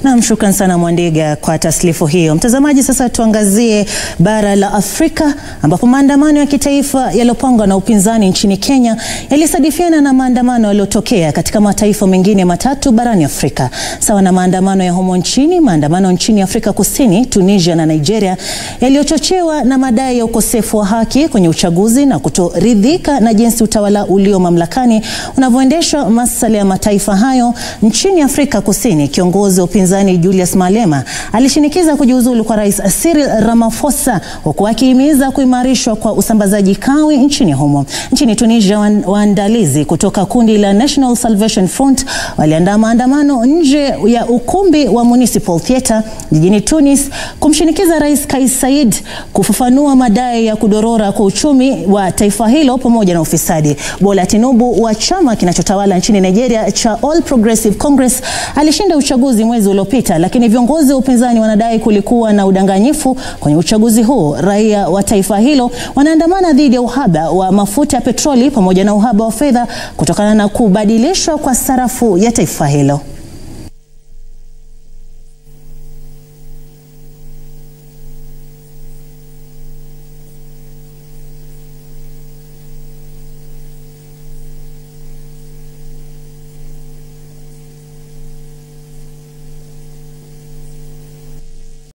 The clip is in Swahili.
Nam, shukran sana Mwandiga kwa taslifu hiyo. Mtazamaji, sasa tuangazie bara la Afrika ambapo maandamano ya kitaifa yaliyopangwa na upinzani nchini Kenya yalisadifiana na maandamano yaliyotokea katika mataifa mengine matatu barani Afrika. Sawa na maandamano ya humo nchini, maandamano nchini Afrika Kusini, Tunisia na Nigeria yaliyochochewa na madai ya ukosefu wa haki kwenye uchaguzi na kutoridhika na jinsi utawala ulio mamlakani unavyoendeshwa masuala ya mataifa hayo. Nchini Afrika Kusini, kiongozi wa upinzani Julius Malema alishinikiza kujiuzulu kwa Rais Cyril Ramaphosa huku akihimiza kuimarishwa kwa usambazaji kawi nchini humo. Nchini Tunisia, waandalizi kutoka kundi la National Salvation Front waliandaa maandamano nje ya ukumbi wa Municipal Theatre jijini Tunis kumshinikiza Rais Kais Saied kufafanua madai ya kudorora kwa uchumi wa taifa hilo pamoja na ufisadi. Bola Tinubu wa chama kinachotawala nchini Nigeria cha All Progressive Congress alishinda uchaguzi mwezi uliopita, lakini viongozi wa upinzani wanadai kulikuwa na udanganyifu kwenye uchaguzi huo. Raia wa taifa hilo wanaandamana dhidi ya uhaba wa mafuta ya petroli pamoja na uhaba wa fedha kutokana na kubadilishwa kwa sarafu ya taifa hilo.